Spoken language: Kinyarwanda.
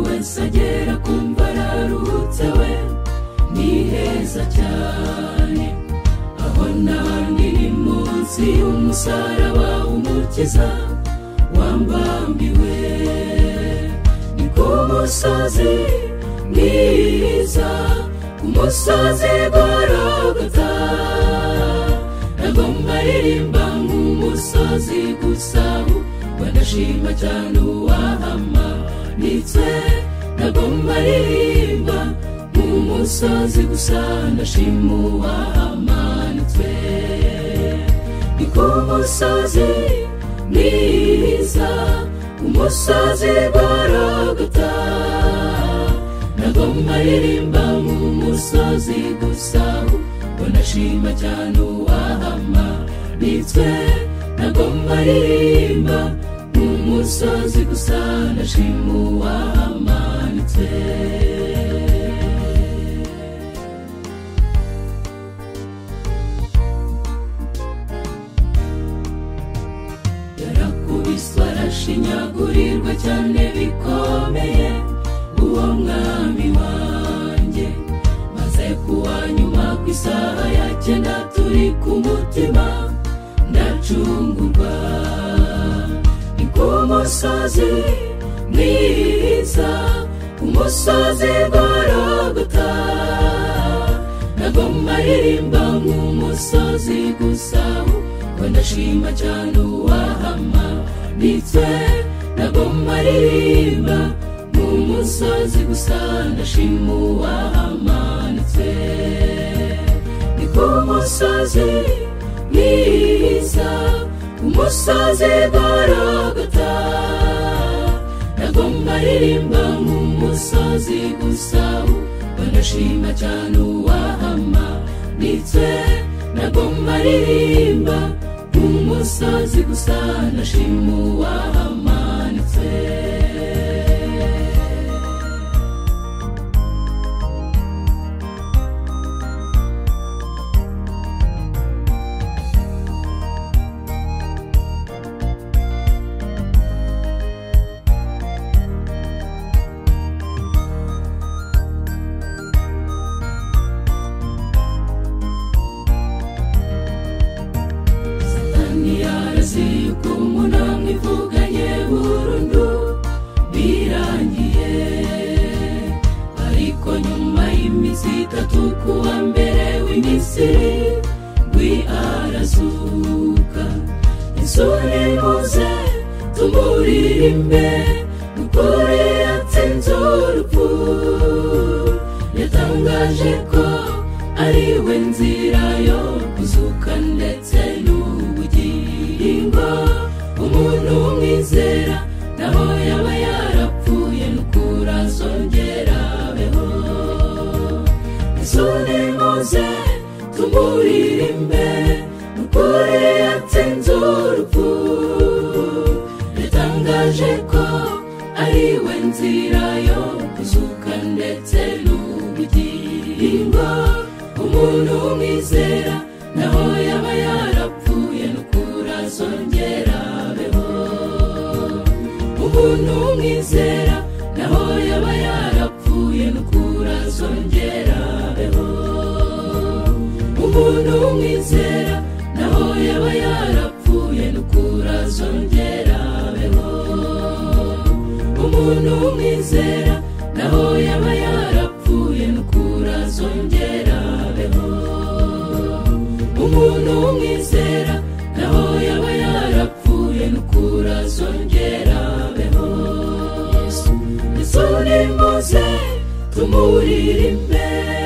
wese agera kumva araruhutse we ni heza cyane aho nandi ni munsi y'umusaraba umukiza wambambiwe ni ku musozi mwiza ku musozi gorogota agomba aririmba nk'umusozi gusa banashima cyane uwahama nitwe nagomba aririmba nk'umusozi gusa ndashima uwahamanitswe ni ku musozi mwiza umusozi gorogota nagomba aririmba nk'umusozi gusa banashima cyane uwahama nitwe nagomba aririmba nk'umusozi gusa ndashima uwamanitse yarakubiswe arashinyagurirwa cyane bikomeye uwo mwami wanjye maze kuwa nyuma ku isaha ya cyenda turi ku mutima ndacungurwa ni ku musozi mwiza umusozi gorogota nagomba aririmba nk'umusozi gusa ngo ndashima cyane uwahama nditse nagomba aririmba nk'umusozi gusa ndashima uwahamanitse ni ku musozi mwiza umusozi gorogota nagomba aririmba nk'umusozi gusa banashima cyane uwahama ndetse nagomba aririmba nk'umusozi gusa ndashima uwahamanitse satani yarazi yuko umuntu amwivuganye burundu birangiye ariko nyuma y'iminsi itatu ku wa mbere w'imisiri rwi arazuka isoni muze tumuririmbe dukore yatsinze urupfu yatangaje ko ari we nzira yo kuzuka ndetse n'ubugingo umuntu umwizera naho yaba yarapfuye n'ukura azongera abeho isoni muze tumuririmbe n'ukuri yatsinze urupfu yatangaje ko ari we nzira yo kuzuka ndetse n'ubugingo umuntu umwizera naho yaba yarapfuye n'ukura azongera abeho umuntu umwizera naho yaba yarapfuye n'ukura azongera abeho umuntu umwizera naho yaba yarapfuye n'ukura azongera abeho umuntu umwizera naho yaba yarapfuye n'ukura azongera abeho umuntu umwizera naho yaba yarapfuye n'ukura azongera abeho yesu ni muze tumuririmbe